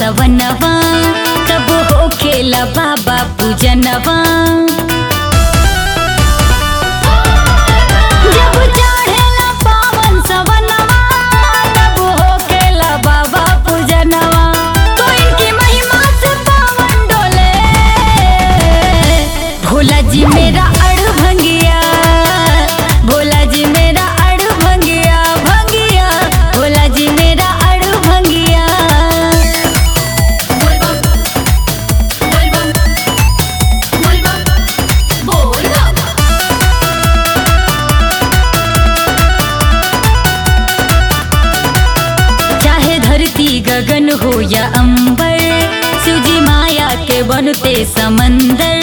सवनवा तब हो खेला बाबा पूजनवा जब चढ़ेला पावन सवनवा तब हो खेला बाबा पूजनवा तो इनकी महिमा से पावन डोले भोला जी मेरा अड़ भंगिया भोला जी मेरा अड़ भंगिया भंगिया भोला जी मेरा अड़ भंगिया चाहे धरती गगन हो या अंबर शिवजी माया के बनते समंदर